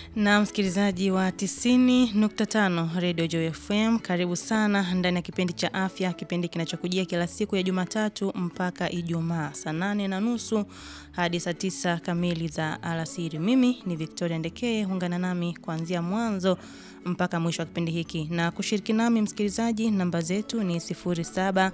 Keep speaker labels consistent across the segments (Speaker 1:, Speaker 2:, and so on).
Speaker 1: Na msikilizaji wa 90.5 Radio Joy FM, karibu sana ndani ya kipindi cha afya, kipindi kinachokujia kila siku ya Jumatatu mpaka Ijumaa saa nane na nusu hadi saa tisa kamili za alasiri. Mimi ni Victoria Ndekeye, ungana nami kuanzia mwanzo mpaka mwisho wa kipindi hiki, na kushiriki nami msikilizaji, namba zetu ni 07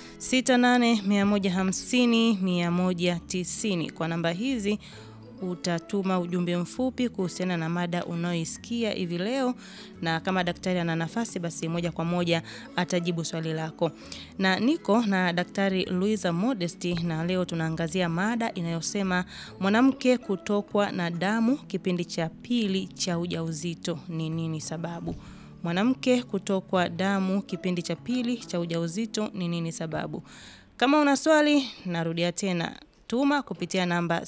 Speaker 1: 68150190 kwa namba hizi utatuma ujumbe mfupi kuhusiana na mada unayoisikia hivi leo, na kama daktari ana nafasi, basi moja kwa moja atajibu swali lako. Na niko na Daktari Luisa Modesti, na leo tunaangazia mada inayosema mwanamke kutokwa na damu kipindi cha pili cha ujauzito ni nini sababu? Mwanamke kutokwa damu kipindi cha pili cha ujauzito ni nini sababu? Kama una swali, narudia tena tuma kupitia namba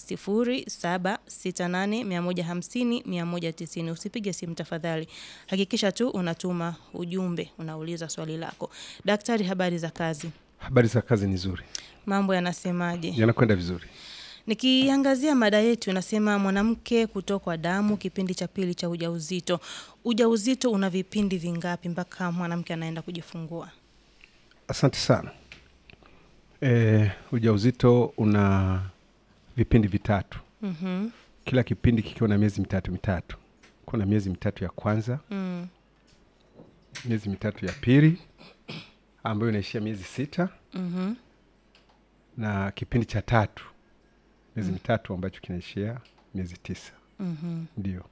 Speaker 1: 0768150190. Usipige simu tafadhali, hakikisha tu unatuma ujumbe, unauliza swali lako. Daktari, habari za kazi?
Speaker 2: Habari za kazi ni nzuri,
Speaker 1: Mambo yanasemaje?
Speaker 2: yanakwenda vizuri.
Speaker 1: Nikiangazia mada yetu inasema mwanamke kutokwa damu kipindi cha pili cha ujauzito. Ujauzito una vipindi vingapi mpaka mwanamke anaenda kujifungua?
Speaker 2: Asante sana. E, ujauzito una vipindi vitatu,
Speaker 1: Mhm.
Speaker 2: kila kipindi kikiwa na miezi mitatu mitatu. Kuna miezi mitatu ya kwanza,
Speaker 1: Mm.
Speaker 2: miezi mitatu ya pili ambayo inaishia miezi sita
Speaker 1: Mhm.
Speaker 2: na kipindi cha tatu miezi mitatu ambacho kinaishia miezi tisa.
Speaker 1: Mhm.
Speaker 2: Ndio,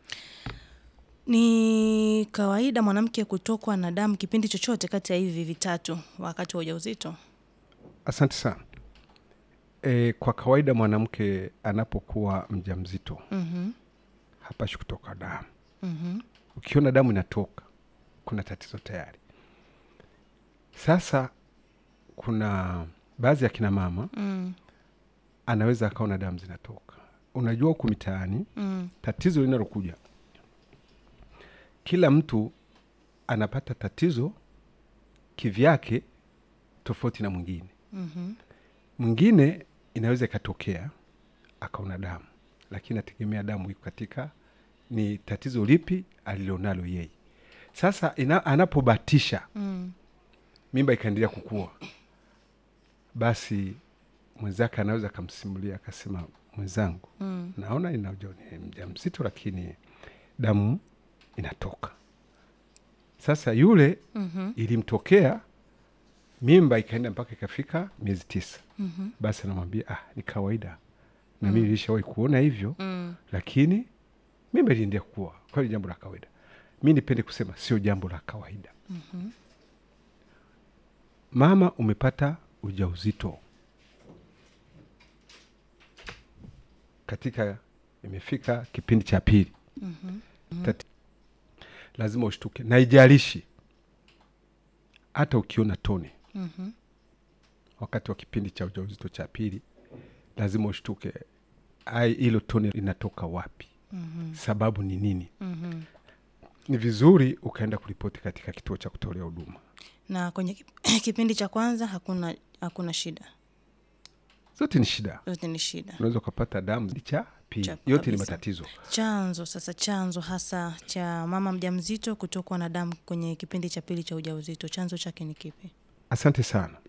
Speaker 1: Ni kawaida mwanamke kutokwa na damu kipindi chochote kati ya hivi vitatu wakati wa ujauzito?
Speaker 2: asante sana. E, kwa kawaida mwanamke anapokuwa mjamzito
Speaker 1: Mhm.
Speaker 2: hapashi kutoka damu.
Speaker 1: Mhm.
Speaker 2: Ukiona damu inatoka, kuna tatizo tayari. Sasa kuna baadhi ya kina mama
Speaker 1: Mm.
Speaker 2: anaweza akaona damu zinatoka. Unajua, huku mitaani
Speaker 1: Mm.
Speaker 2: tatizo linalokuja, kila mtu anapata tatizo kivyake, tofauti na mwingine.
Speaker 1: Mhm.
Speaker 2: Mwingine inaweza ikatokea akaona damu, lakini nategemea damu iko katika ni tatizo lipi alilonalo yeye. Sasa ina, anapobatisha
Speaker 1: Mm.
Speaker 2: mimba ikaendelea kukua, basi mwenzake anaweza akamsimulia akasema, mwenzangu,
Speaker 1: Mm.
Speaker 2: naona ina uja- ni mjamzito, lakini damu inatoka. Sasa yule
Speaker 1: Mhm.
Speaker 2: ilimtokea mimba ikaenda mpaka ikafika miezi tisa.
Speaker 1: Mhm.
Speaker 2: Basi anamwambia ah, ni kawaida na mimi nilishawahi kuona hivyo,
Speaker 1: Mm.
Speaker 2: lakini mimba iliendelea kukua, kwa hiyo ni jambo la kawaida. Mi nipende kusema sio jambo la kawaida.
Speaker 1: Mhm.
Speaker 2: Mama, umepata ujauzito katika, imefika kipindi cha pili,
Speaker 1: Mhm.
Speaker 2: Tati- lazima ushtuke, na ijalishi hata ukiona tone
Speaker 1: Mhm.
Speaker 2: wakati wa kipindi cha ujauzito cha pili, lazima ushtuke, ai, hilo tone linatoka wapi?
Speaker 1: Mhm.
Speaker 2: Sababu ni nini?
Speaker 1: Mhm.
Speaker 2: Ni vizuri ukaenda kuripoti katika kituo cha kutolea huduma.
Speaker 1: Na kwenye kip- kipindi cha kwanza hakuna hakuna shida,
Speaker 2: Zote ni shida,
Speaker 1: yote ni shida.
Speaker 2: unaweza ukapata damu cha pili,
Speaker 1: Cha-
Speaker 2: yote ni
Speaker 1: kabisa.
Speaker 2: matatizo.
Speaker 1: Chanzo sasa, chanzo hasa cha mama mjamzito kutokwa na damu kwenye kipindi cha pili cha ujauzito, chanzo chake ni kipi?
Speaker 2: Asante sana.